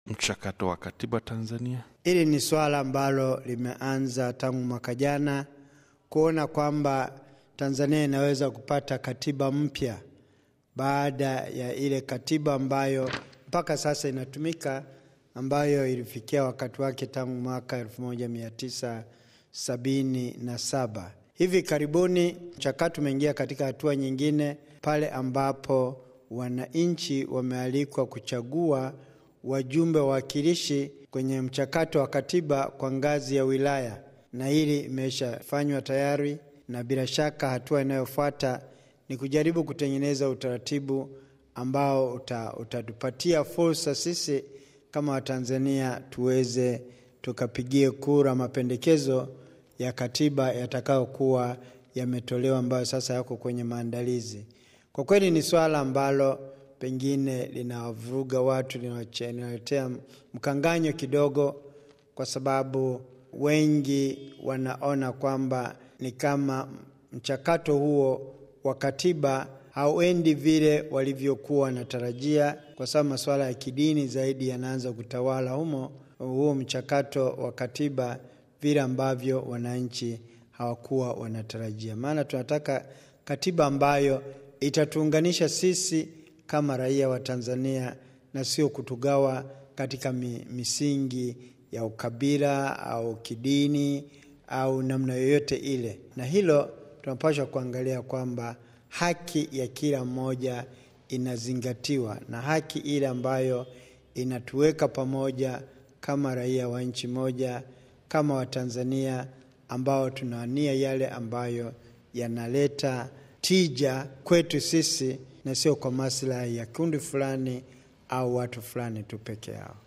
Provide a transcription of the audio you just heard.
mchakato wa katiba Tanzania? Hili ni swala ambalo limeanza tangu mwaka jana, kuona kwamba Tanzania inaweza kupata katiba mpya baada ya ile katiba ambayo mpaka sasa inatumika ambayo ilifikia wakati wake tangu mwaka 1977. Hivi karibuni mchakato umeingia katika hatua nyingine pale ambapo wananchi wamealikwa kuchagua wajumbe wawakilishi kwenye mchakato wa katiba kwa ngazi ya wilaya, na hili imeshafanywa tayari, na bila shaka hatua inayofuata ni kujaribu kutengeneza utaratibu ambao utatupatia fursa sisi kama Watanzania tuweze tukapigie kura mapendekezo ya katiba yatakayokuwa yametolewa, ambayo sasa yako kwenye maandalizi. Kwa kweli ni swala ambalo pengine linawavuruga watu, linawaletea mkanganyo kidogo, kwa sababu wengi wanaona kwamba ni kama mchakato huo wa katiba hauendi vile walivyokuwa wanatarajia, kwa sababu masuala ya kidini zaidi yanaanza kutawala humo huo mchakato wa katiba, vile ambavyo wananchi hawakuwa wanatarajia. Maana tunataka katiba ambayo itatuunganisha sisi kama raia wa Tanzania na sio kutugawa katika misingi ya ukabila au kidini au namna yoyote ile, na hilo tunapaswa kuangalia kwamba haki ya kila mmoja inazingatiwa na haki ile ambayo inatuweka pamoja kama raia wa nchi moja, kama Watanzania ambao tunaania yale ambayo yanaleta tija kwetu sisi na sio kwa maslahi ya kundi fulani au watu fulani tu peke yao.